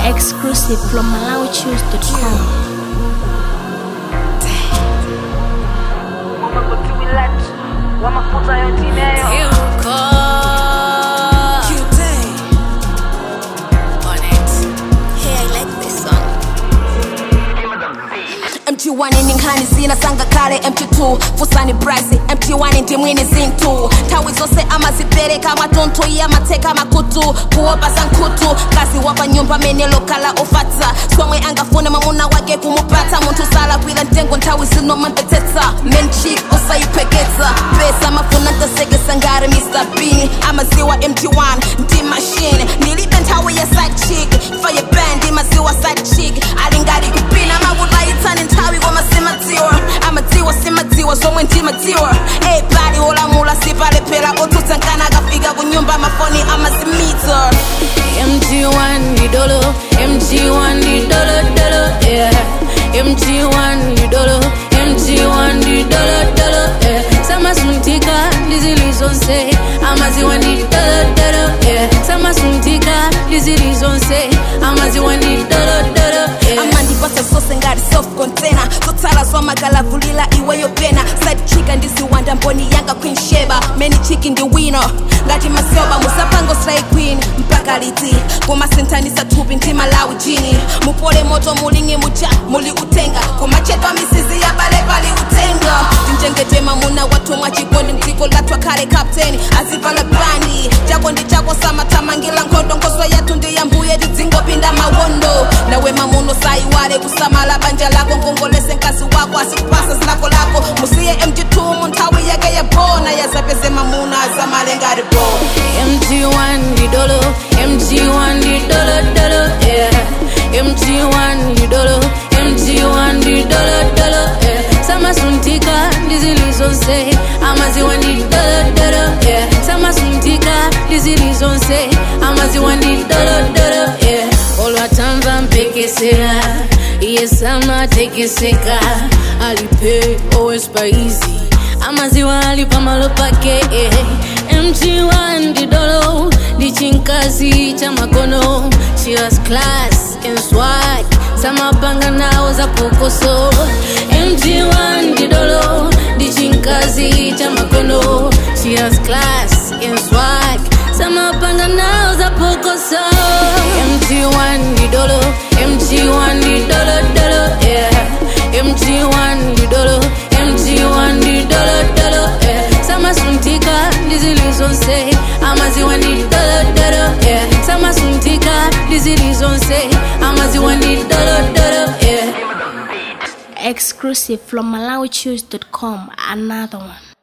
Exclusive from MalawiChoose.com. wamafuta yotineyo MT1 ninkhani zina sangakale MT2 fusani price MT1 ndimwini zinthu nthawi zonse amazipereka mwatuntu iye amatheka makutu kuopa za nkhutu kazi wapa nyumba amene lokhala ofatsa somwe angafune mwamuna wake kumupatsa munthu salakwira mtengo nthawi zino mamvetsetsa menchik usayipheketsa pesa mafuna ntasekesa ngati mr bean amaziwa MT1 ndi machine ndilibe nthawi ya side chick fire band imaziwa side chick ali ngati kupina makutayitsani nthawi koma simadziwa amadziwa simadziwa zomwe ndimadziwa ebali olamula sipalephera otsutsa nkana akafika ku nyumba mafoni amazimitsa MG1 ni dolo, MG1 ni dolo dolo, yeah. MG1 ni dolo, MG1 ni dolo dolo, yeah. Sama suntika ndizilizonse, amaziwa ni dolo dolo, yeah. Sama suntika ndizilizonse, amaziwa ni dolo dolo, yeah. amandipasa zose ngati soft container zotsala zwamagalavulila iweyo pena side chick ndiziwanda mboni yanga queen sheba many chiki ndi wino ngati masoba musapango slay queen mpaka liti kumasinthanisa thupi ndi malawi jini mupole moto mulingi muja muli utenga kumachedwa misizi ya bale pali utenga tinjengete mamuna wathu mwachikondi mdziko lathu akhale captain azivala brandi chako ndi chako samathamangira nkhondo nkhoso yathu ndi yambuye tidzingopinda mawondo nawe mamuno sayiwale kusamala banja lako ngongolese mkazi wako asikupasa zilako lako musiye mg2 mu nthawi yake yabona yazapeze mamuna azamale ngati bo MG1 ni dolo, MG1 ni dolo dolo, yeah. MG1 ni dolo, MG1 ni dolo dolo, yeah. Sama suntika ndizilizonse, amaziwa ni dolo dolo, yeah. Sama suntika ndizilizonse, amaziwa ni dolo dolo, yeah. Olwatamva mpekesera, iye sama tekeseka, alipe always by easy amaziwa ali pamalo pake eh. mg1 ndidolo ndi chinkazi cha makono she has class and swag samapanga nawo za pokoso mg1 ndidolo ndi chinkazi cha makono she has class and swag samapanga nawo za pokoso mg1 ndidolo mg1 ndidolo dolo yeah. mg1 ndidolo mg1 ndidolo dolo yeah. samasuntika ndizilizonse amaziwa ndidolo dolo yeah. samasuntika ndizilizonse amaziwa ndidolo dolo yeah. Exclusive from MalawiChoose.com. Another one.